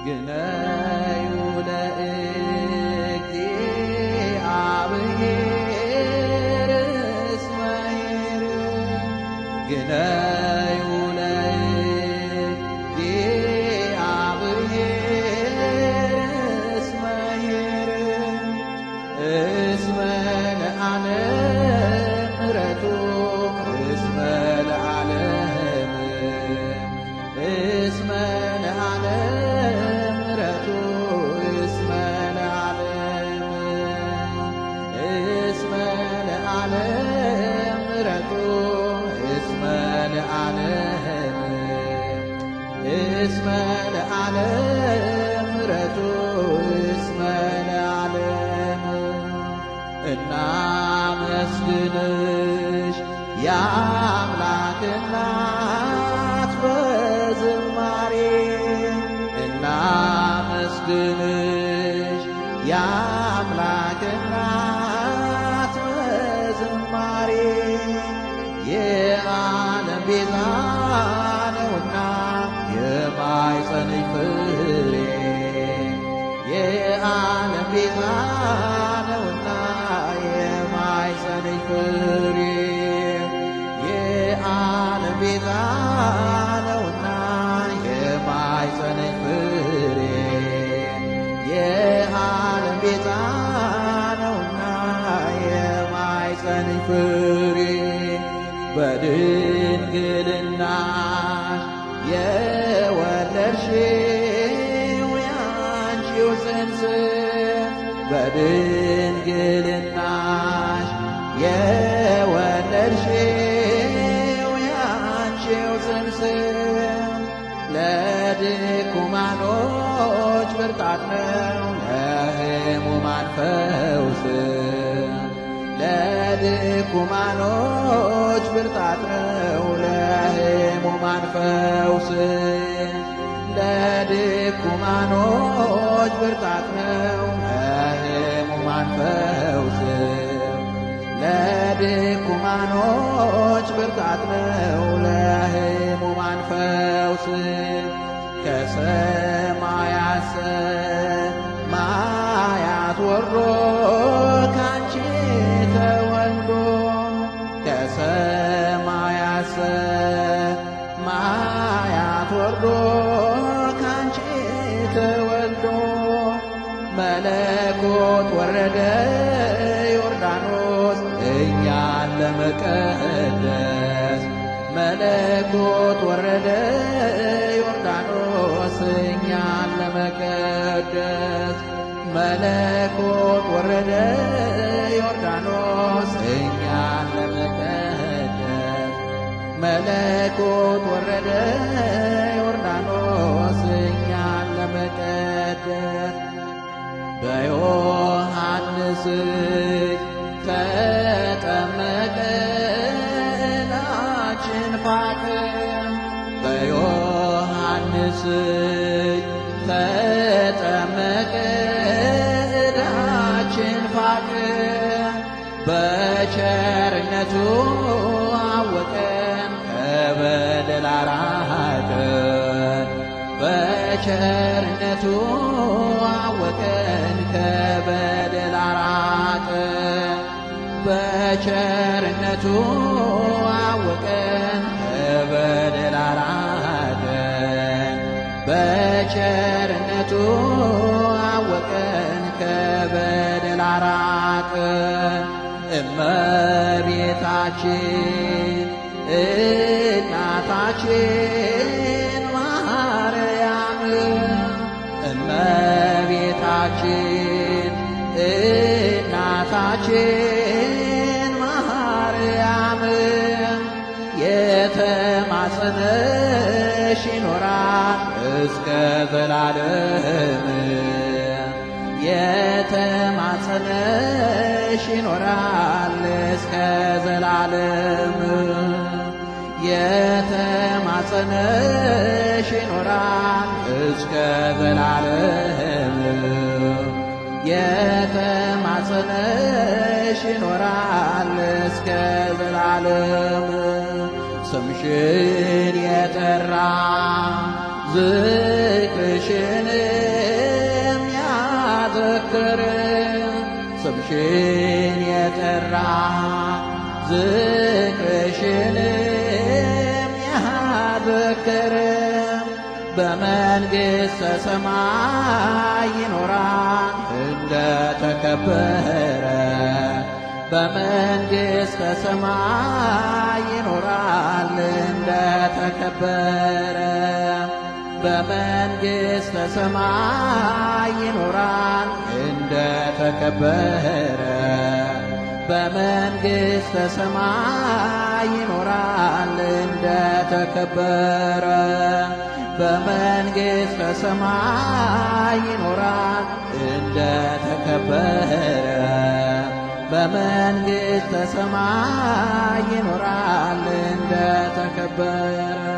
ግነዩ ለእግዚአብሔር እስመ ኄር ግነዩ ለእግዚአብሔር እስመ ኄር እስመ ለዓለም ምሕረቱ እስመ ለዓለም እስመ ለዓለም ምሕረቱ እስመ ለዓለም እስመ ለዓለም ምሕረቱ እስመ ለዓለም እስመ ለዓለም ምሕረቱ እስመ ለዓለም እናመስግንሽ የአምላክ እናት በዝማሬ እናመስግንሽ የአምላክ እናት በዝማሬ የዓለም ቤዛ ነውና የማኅፀንሽ ፍሬ የዓለም ቤዛ ነውና የማኅፀንሽ ፍሬ የዓለም ቤዛ ነውና የማኅፀንሽ ፍሬ የዓለም ቤዛ ነውና የማኅፀንሽ ፍሬ በድንግልናሽ የወለድሽው ያንቺው ጽንስ በድንግልናሽ የወለድሽው ያንቺው ጽንስ ለድኩማኖች ብርታት ነው ለሕሙማን ፈውስ ለድኩማኖች ብርታት ነው ለሕሙማን ፈውስ ለድኩማኖች ብርታት ነው ለሕሙማን ፈውስ ለድኩማኖች ብርታት ነው ለሕሙማን ፈውስ ከሰማያት ሰማያት ወርዶ ካንቺ ተወልዶ ከሰማያት ሰማያት ወርዶ ካንቺ ተወልዶ መለኮት ወረደ ዮርዳኖስ እኛን ለመቀደስ መለኮት ወረደ ዮርዳኖስ እኛን ለመቀደስ መለኮት ወረደ ዮርዳኖስ እኛን ለመቀደስ መለኮት ወረደ ዮርዳኖስ እኛን ለመቀደስ በዮሐንስ እጅ ተጠመቀ ዕዳችን ፋቀ በዮሐንስ እጅ ተጠመቀ ዕዳችን ፋቀ በቸርነቱ አወቀን ከበደል አራቀን በቸርነቱ አወቀን ከበደል አራቀን በቸርነቱ አወቀን ከበደል አራቀን በቸርነቱ አወቀን ከበደል አራቀን እመቤታችን እናታችን ማርያም እመቤታችን እናታችን ማርያም የተማጸነሽ ይኖራል እስከ ዘላለም የተማጸነሽ ይኖራል እስከ ዘላለም የተማጸነሽ ይኖራል እስከ ዘላለም የተማጸነሽ ይኖራል እስከ ዘላለም ስምሽን የጠራ ዝክርሽን ይኖራል ዝክርሽንም ያዘክርም በመንግሥተ ሰማይ ይኖራል እንደተከበረ በመንግሥተ ሰማይ ይኖራል እንደተከበረ በመንግሥተ ሰማይ ይኖራል እንደተከበረ በመንግሥተ ሰማይ ይኖራል እንደተከበረ በመንግሥተ ሰማይ ይኖራል እንደተከበረ በመንግሥተ ሰማይ ይኖራል እንደተከበረ